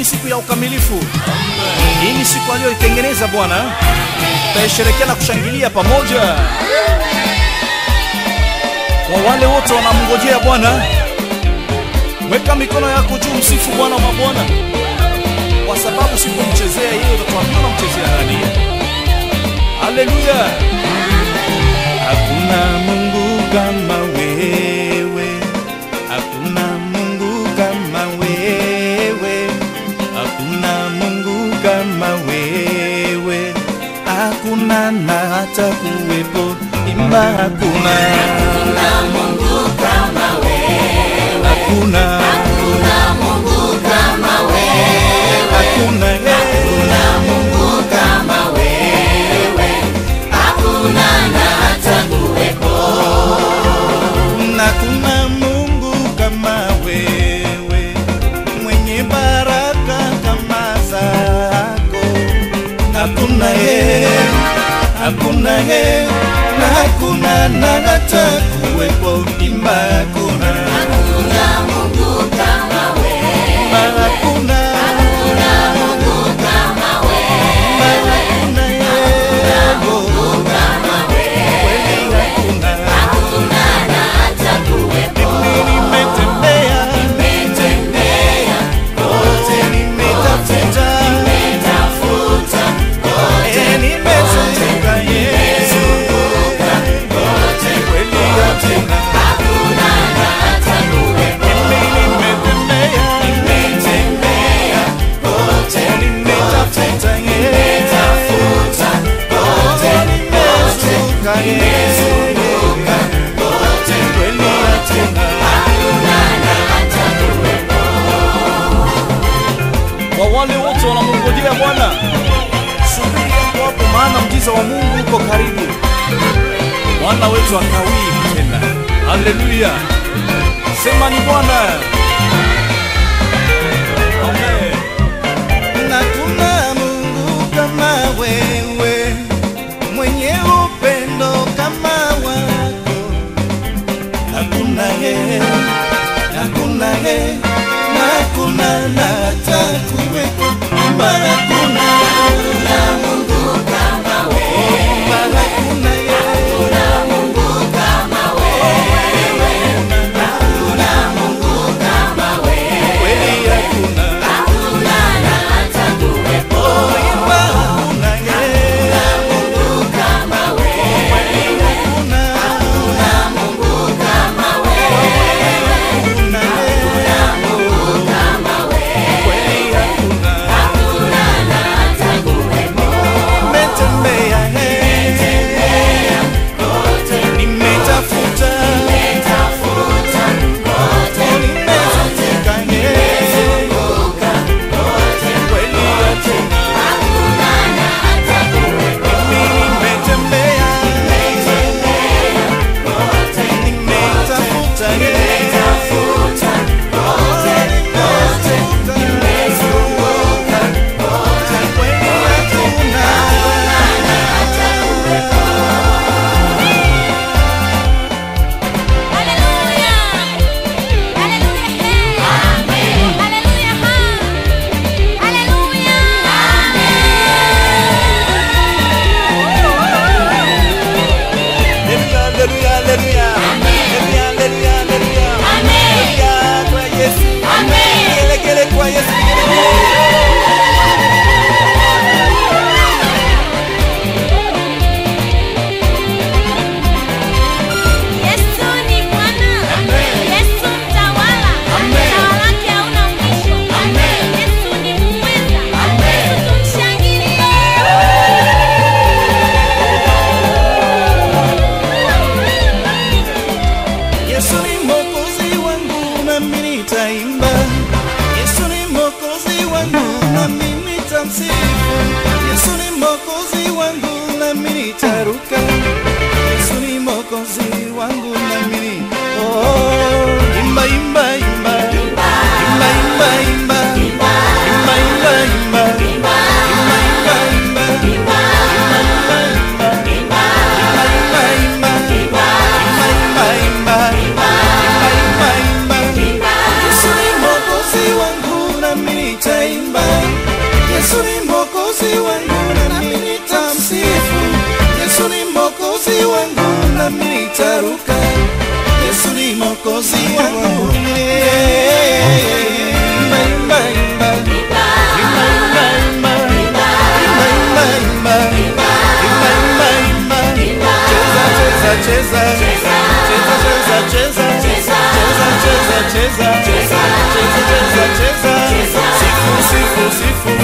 siku ya ukamilifu. Hii ni siku aliyoitengeneza Bwana, tutaisherekea na kushangilia pamoja. Kwa wale wote wanamngojea Bwana, weka mikono yako juu, msifu Bwana wa mabwana, kwa sababu sipomchezea yeye, utatuambia unamchezea nani? Haleluya! Hakuna Mungu kama wewe, hakuna Mungu kama wewe, hakuna Mungu kama wewe, hakuna na hata kuwepo imba, hakuna Hakuna Mungu kama wewe, hakuna hakuna Mungu kama wewe, hakuna hakuna Mungu kama wewe, hakuna na hata kuwepo. na kuna Mungu kama wewe, mwenye baraka kama zako. Hakuna yeye, hakuna yeye, na hakuna na hata kuwepo imba, hakuna Hakuna Mungu kama wewe, imba, hakuna hakuna Mungu kama wewe, imba, hakuna yeye, Mungu kama wewe, kweli hakuna. hakuna na hata kuwepo. Mimi nimetembea, Nimetembea kote nimetafuta, nimetafuta eh, nimezunguka Yesu, kote, kweli hakuna. hakuna na hata kuwepo. Mimi nimetembea, Nimetembea kote, nimetafuta Yesu, nimetafuta kote nimezunguka Yesu, kote, kweli hakuna. hakuna na hata kuwepo. Kwa wale wote wanamngojea Bwana, subiri hapo hapo, maana mjiza wa Mungu uko karibu. Bwana wetu akawii tena. Haleluya, sema ni Bwana. Amen. Na kuna Mungu kama wewe, mwenye upendo kama wako hakuna yeye, hakuna yeye, na hakuna na hata kuwepo Baba, hakuna Hakuna Mungu kama wewe, Baba, hakuna yeye, hakuna Mungu kama wewe, hakuna Mungu kama wewe, kweli hakuna hakuna na hata kuwepo. Baba, hakuna yeye, Mungu kama wewe, hakuna hakuna Mungu kama wewe, hakuna yeye, Mungu kama wewe, kweli hakuna hakuna na hata kuwepo. Nimetembea yeye, Kote, nimetafuta nimetafuta kote, nimezunguka yeye, zunguka kote, kweli hakuna hakuna na hata kuwepo. Mimi nimetembea, Kote, nimetafuta yeye, nimetafuta kote, kote, nimezunguka kote, kweli hakuna na hata kuwepo. Haleluya! Haleluya! Hey! Amen. Haleluya! Ha! Haleluya! Haleluya, haleluya, haleluya. Haleluya, haleluya, haleluya. Amen. Haleluya kwa Yesu. Amen. Gelegele kwa Yesu. Yesu ni Bwana. Yesu mtawala. Utawala wake hauna mwisho. Yesu ni muweza. Yesu tumshangilie. Yesu ni mwokozi wangu nami nitaimba. Yesu ni mwokozi wangu nami nitamsifu. Yesu ni mwokozi wangu nami nitaruka. Yesu ni mwokozi wangu nami ni oh, imba imba imba imba imba imba imba imba imba imba imba imba imba Yesu ni mwokozi wangu nami nitaimba Yesu ni mwokozi wangu. Imba, imba, imba. Imba, imba, imba. Imba, imba, imba. Imba, imba, imba. Cheza, cheza, cheza. Cheza, cheza, cheza. Cheza, cheza, cheza. Cheza, cheza, cheza. Sifu, sifu, sifu.